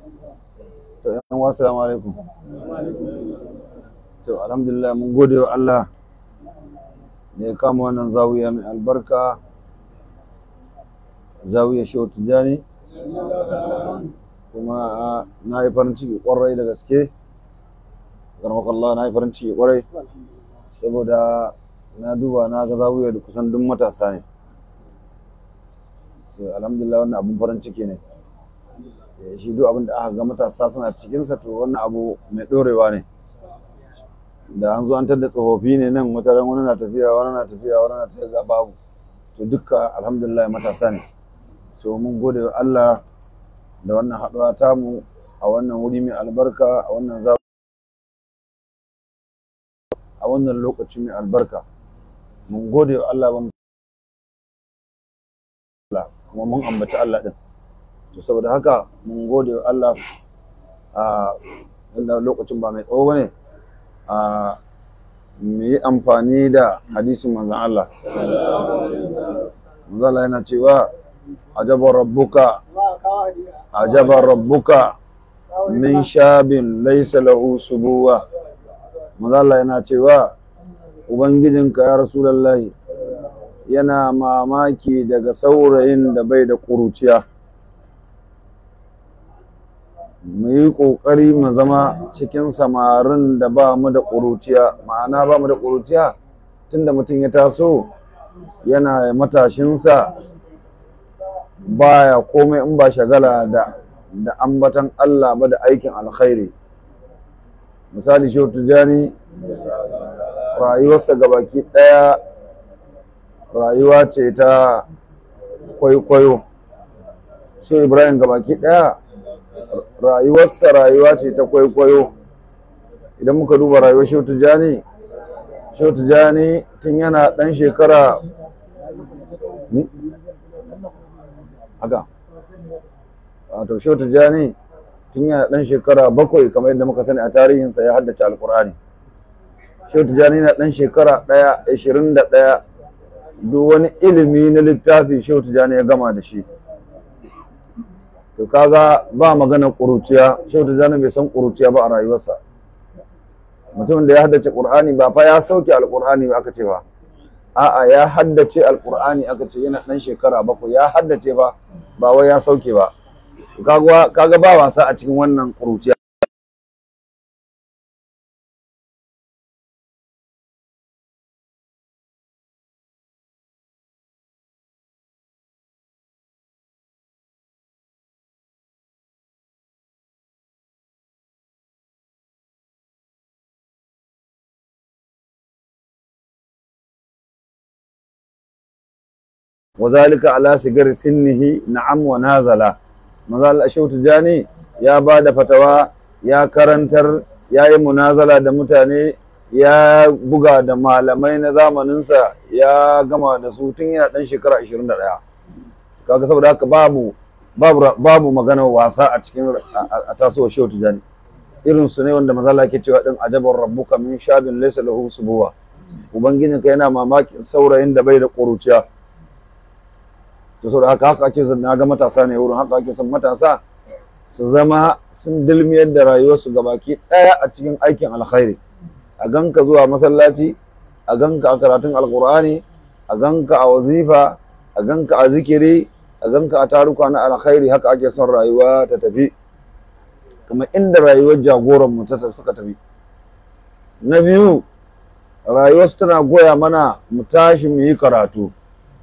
to yan uwa assalamu alaikum to alhamdulillah mun gode wa Allah da ya kama wannan zawiya mai albarka zawiya shehu tijjani kuma na yi farin ciki kwarai da gaske Allah na yi farin ciki kwarai saboda na duba na ga zawiya da kusan duk matasa ne to alhamdulillah wannan abun farin ciki ne shi duk abin da aka ga matasa suna cikinsa to wannan abu mai ɗorewa ne da an zo an tada tsofaffi ne nan wataran wani na tafiya wani na tafiya wani na tafiya ga babu to dukka alhamdulillah matasa ne to mun gode wa Allah da wannan haɗuwa tamu a wannan wuri mai albarka a wannan za a wannan lokaci mai albarka mun gode wa Allah ban kuma mun ambaci Allah din to saboda haka mun gode wa Allah a inda lokacin ba mai tsawo bane a mu yi amfani da hadisin manzon Allah manzon Allah yana cewa ajabar rabbuka ajabar rabbuka min shabin laysa lahu subuwa manzon Allah yana cewa ubangijinka ya rasulullahi yana mamaki daga saurayin da bai da ƙuruciya mu yi ƙoƙari mu zama cikin samarin da ba mu da ƙuruciya ma'ana ba mu da ƙuruciya tunda mutum ya taso yana matashinsa baya komai in ba shagala da da ambatan Allah ba da aikin alkhairi misali shehu tijjani rayuwarsa gabaki ɗaya rayuwa ce ta kwaikwayo shehu ibrahim gabaki ɗaya rayuwarsa rayuwa ce ta kwaikwayo idan muka duba rayuwar shehu tijjani shehu tijjani tun yana ɗan shekara haka wato shehu tijjani tun yana ɗan shekara bakwai kamar yadda muka sani a tarihinsa ya haddace alkur'ani shehu tijjani na ɗan shekara ɗaya ashirin da ɗaya duk wani ilimi na littafi shehu tijjani ya gama da shi to kaga ba magana ƙuruciya shehu tijjani bai san ƙuruciya ba a rayuwarsa mutumin da ya haddace ƙur'ani ba fa ya sauke alƙur'ani ba aka ce ba a'a ya haddace alƙur'ani aka ce yana ɗan shekara bakwai ya haddace ba ba wai ya sauke ba kaga ba wasa a cikin wannan ƙuruciya وذلك على sigar sinnihi na'am wa nazala manzo Allah shautu jani ya ba da fatawa ya karantar ya yi munazala da mutane ya buga da malamai na zamaninsa ya gama da su tun yana dan shekara 21 kaga saboda haka babu babu babu magana wasa a cikin a tasowar shautu jani irin su ne wanda manzo Allah ke cewa din ajabar rabbuka min shabin laysa lahu subuwa ubangijinka yana mamakin saurayin da bai da ƙuruciya to saboda haka haka ake son na ga matasa ne wurin haka ake son matasa su zama sun dilmiyar da rayuwarsu gabaki ɗaya a cikin aikin alkhairi a ganka zuwa masallaci a ganka a karatun alkur'ani a ganka a wazifa a ganka a zikiri a ganka a taruka na alkhairi haka ake son rayuwa ta tafi kamar inda rayuwar jagoran mu ta suka tafi na biyu rayuwarsu tana goya mana mu tashi mu yi karatu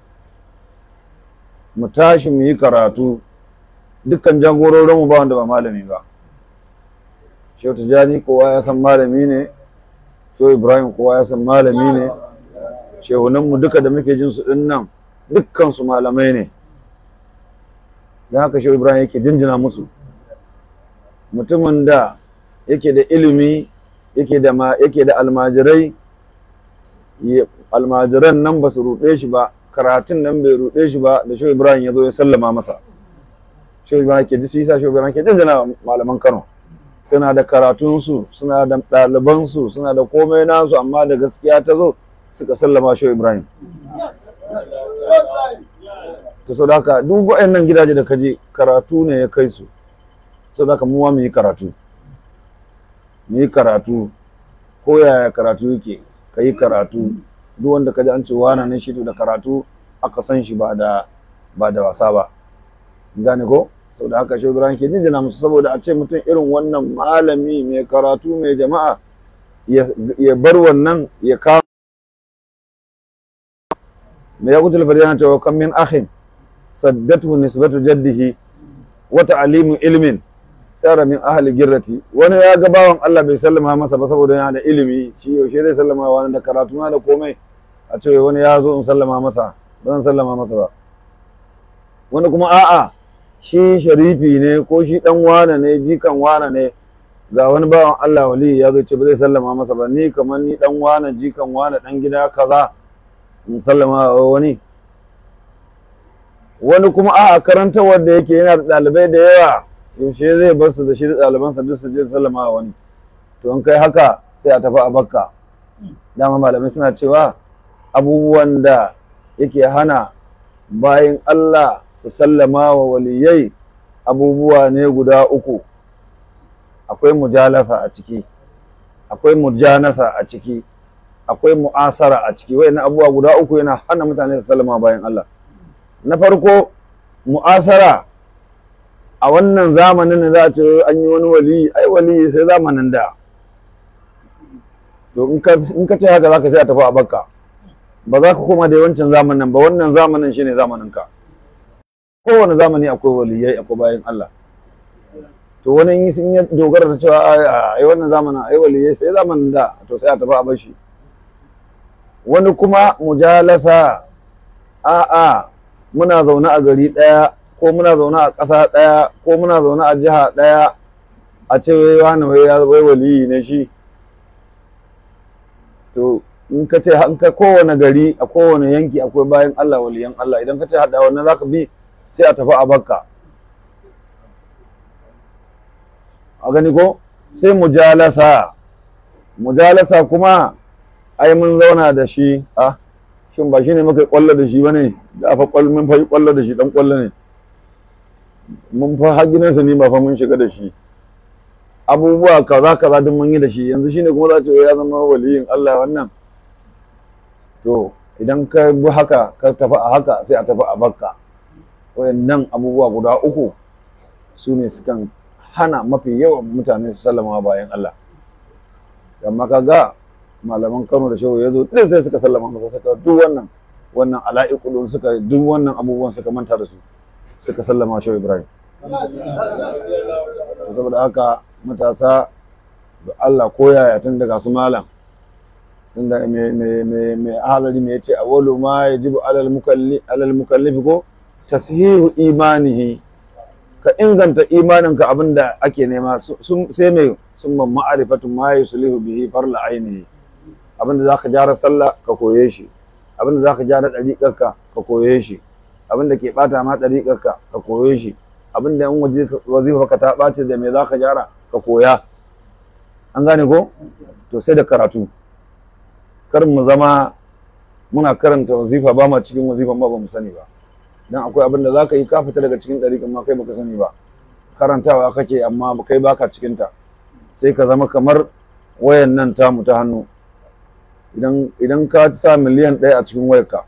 mu tashi mu yi karatu dukkan jagororinmu ba wanda ba malami ba shehu tijjani kowa ya san malami ne shehu ibrahim kowa ya san malami ne shehunanmu duka da muke jin su din nan dukkan su malamai ne don haka shehu ibrahim yake jinjina musu mutumin da yake da ilimi yake da yake da almajirai almajiran nan ba su ruɗe shi ba karatun nan bai ruɗe shi ba da shehu ibrahim ya zo ya sallama masa shehu ibrahim ke ji sisa shehu ibrahim ke jinjina malaman kano suna da karatunsu suna da ɗalibansu suna da komai nasu amma da gaskiya ta zo suka sallama shehu ibrahim ta sau haka duk waɗannan gidaje da kaje karatu ne ya kai su saboda haka mu ma mu yi karatu mu yi karatu ko yaya karatu yake ka yi karatu duk wanda ka ji an ce wana ne shi to da karatu aka san shi ba da ba da wasa ba gane ko saboda haka shi Ibrahim ke jinjina musu saboda a ce mutum irin wannan malami mai karatu mai jama'a ya ya bar wannan ya kama me ya kutul fadiyana cewa kan min akhin saddatu nisbatu jaddihi wa ta'limu ilmin sara min ahli girrati wani ya ga bawan Allah bai sallama masa ba saboda yana da ilimi shi yaushe zai sallama wani da karatu na da komai a ce wani ya zo in sallama masa ba zan sallama masa ba wani kuma a'a shi sharifi ne ko shi dan wane ne jikan wane ne ga wani bawan Allah wali ya zo ce ba zai sallama masa ba ni kamar ni dan wane jikan wane dan gida kaza in sallama wa wani wani kuma a'a karantawar da yake yana da ɗalibai da yawa yaushe zai bar su da shi da ɗalibansa duk su je sallama wa wani to in kai haka sai a tafi a bakka dama malamai suna cewa abubuwan da yake hana bayan Allah su sallama wa waliyai abubuwa ne guda uku akwai mujalasa a ciki akwai mujanasa a ciki akwai mu'asara a ciki wayannan abubuwa guda uku yana hana mutane su sallama bayan Allah na farko mu'asara a wannan zamanin da za a ce an yi wani wali ai wali sai zamanin da to in ka ce haka zaka sai a tafi a bakka ba za ka koma da wancan zamanin ba wannan zamanin shine zamanin ka kowane zamani akwai waliyai akwai bayan Allah to wani in sun yi dogara da cewa ai wannan zamanin ai waliyai sai zamanin da to sai a tafi a bashi wani kuma mujalasa a'a muna zaune a gari ɗaya ko muna zaune a ƙasa ɗaya ko muna zaune a jiha ɗaya a ce wai wani wai ya wai waliyi ne shi to in ka ce in ka kowane gari a kowane yanki akwai bayan Allah waliyan Allah idan ka ce haɗa wannan zaka bi sai a tafi a bakka a gani ko sai mujalasa mujalasa kuma ai mun zauna da shi a shin ba shi ne muka kwallo da shi bane da fa kwallo mun fa kwallo da shi dan kwallo ne mun fa har gidansa ne ba fa mun shiga da shi abubuwa kaza kaza duk mun yi da shi yanzu shine kuma za ta ya zama waliyin Allah wannan to idan ka bi haka ka tafi a haka sai a tafi a bakka wayannan abubuwa guda uku su ne sukan hana mafi yawan mutane su sallama bayan Allah amma kaga malaman Kano da Shehu ya zo ɗin sai suka sallama masa suka duk wannan wannan ala'iqulun suka duk wannan abubuwan suka manta da su suka sallama Shehu Ibrahim saboda haka matasa da Allah koyaya tun daga su malam sun da me me me me ahalari me yace awwalu ma yajibu alal mukalli alal mukallifi ko tashihu imanihi ka inganta imaninka abinda ake nema sun sai mai sun man ma'arifatu ma yuslihu bihi farla ainihi abinda zaka gyara sallah ka koye shi abinda zaka gyara dariƙarka ka koye shi abinda ke bata ma dariƙarka ka koye shi abinda in wazifa ka ta ɓace da me zaka gyara ka koya an gane ko to sai da karatu kar mu zama muna karanta wazifa ba ma cikin wazifan ba ba mu sani ba dan akwai abin da zaka yi ka fita daga cikin ɗariƙan ma kai baka sani ba karantawa kake amma kai baka cikin ta sai ka zama kamar wayan nan tamu ta hannu idan idan ka sa miliyan ɗaya a cikin wayarka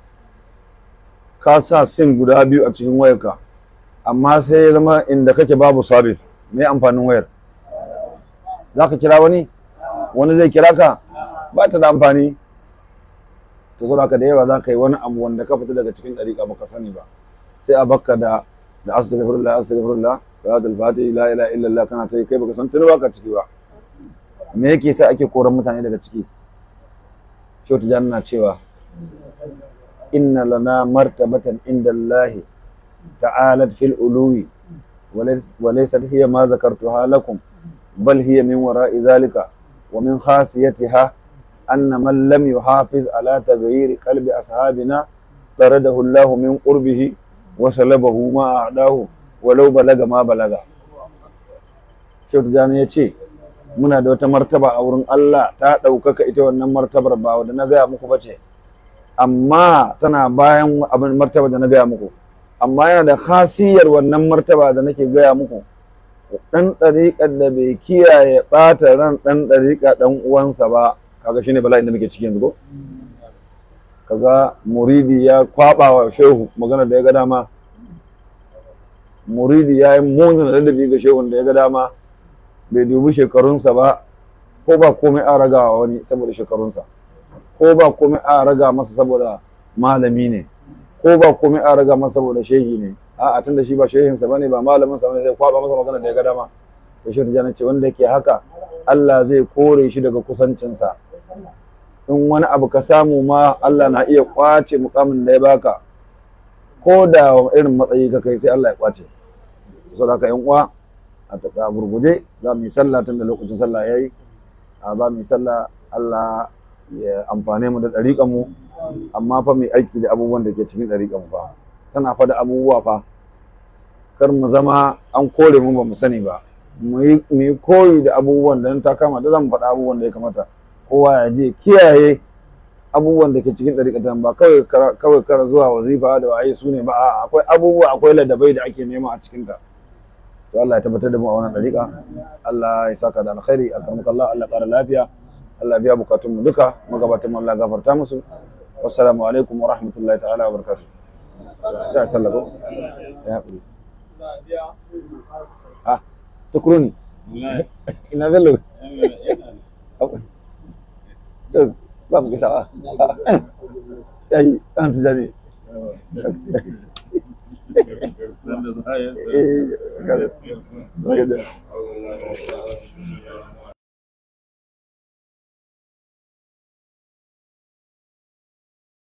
ka sa sim guda biyu a cikin wayarka amma sai ya zama inda kake babu service me amfanin wayar zaka kira wani wani zai kira ka ba ta da amfani to saboda haka da yawa za ka yi wani abu wanda ka fita daga cikin ɗariƙa ba ka sani ba sai a bakka da da astaghfirullah astaghfirullah salatul fatihi la ilaha illallah kana ta yi kai baka san tuni baka ciki ba me yake sai ake koran mutane daga ciki Shehu Tijjani na cewa inna lana martabatan inda Allah ta'alat fil uluwi wa laysat hiya ma zakartuha lakum bal hiya min wara'i zalika wa min khasiyatiha أن من لم يحافظ على تغيير قلب أصحابنا طرده الله من قربه وسلبه ما أعداه ولو بلغ ما بلغ Shehu Tijjani ya ce, Muna da wata martaba a wurin Allah ta ɗaukaka ita wannan martabar ba wadda na gaya muku ba ce, amma tana bayan abin martaba da na gaya muku, amma yana da khasiyar wannan martaba da nake gaya muku, ɗan ɗariƙar da bai kiyaye ɓata ran ɗan ɗariƙa ɗan uwansa ba kaga shine bala'in da muke ciki yanzu ko kaga muridi ya kwaɓa wa shehu magana da ya ga dama muridi ya yi munin ladabi ga shehun da ya ga dama bai dubi shekarunsa ba ko ba komai a raga wa wani saboda shekarunsa ko ba komai a raga masa saboda malami ne ko ba komai a raga masa saboda shehi ne a tunda shi ba shehinsa bane ba malamin sa bane zai kwaba masa magana da ya ga dama to shi tijani ce wanda yake haka Allah zai kore shi daga kusancinsa in wani abu ka samu ma Allah na iya kwace mukamin da ya baka ko da irin matsayi ka kai sai Allah ya kwace saboda haka yan uwa a taka gurguje za mu yi sallah tun da lokacin sallah yayi a za mu yi sallah Allah ya amfane mu da ɗariƙan mu amma fa mai aiki da abubuwan da ke cikin ɗariƙan mu fa tana fa da abubuwa fa kar mu zama an kore mu ba mu sani ba mu yi koyi da abubuwan da ta kama da zan faɗa abubuwan da ya kamata kowa ya je kiyaye abubuwan da ke cikin ɗariƙatan ba kawai kawai kara zuwa wazifa da waye su ne ba a akwai abubuwa akwai ladabai da ake nema a cikinta to Allah ya tabbatar da mu a wannan ɗariƙa Allah ya saka da alkhairi alkarmuka Allah Allah ƙara lafiya Allah biya bukatun mu duka magabatan mu Allah gafarta musu wassalamu alaikum wa rahmatullahi ta'ala wa barakatuh sai a sallako ya haƙuri ah tukuruni ina bello ba mu kisa ba yayi an tijani eh